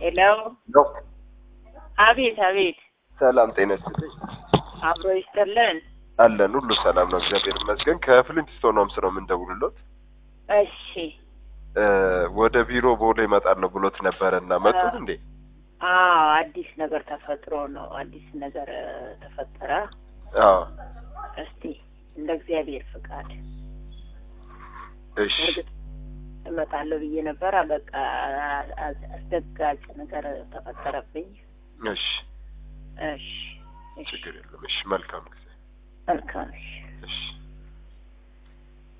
ሄሎ፣ ነው። አቤት አቤት፣ ሰላም ጤና ይስጥልኝ። አብሮ ይስጥልን። አለን ሁሉ ሰላም ነው፣ እግዚአብሔር ይመስገን። ከፍሊንትስቶን ነው ስለው የምንደውልሎት እሺ፣ እ ወደ ቢሮ ቦሌ እመጣለሁ ብሎት ነበረ እና መጡት እንዴ? አዎ፣ አዲስ ነገር ተፈጥሮ ነው። አዲስ ነገር እ፣ ተፈጠረ። አዎ እስቲ እንደ እግዚአብሔር ፍቃድ እሺ እርግጥ እመጣለሁ ብዬ ነበረ። በቃ አ- አስደጋጭ ነገር ተፈጠረብኝ። እሺ እሺ፣ እሺ፣ ችግር የለም። እሺ መልካም ጊዜ። መልካም እሺ። እሺ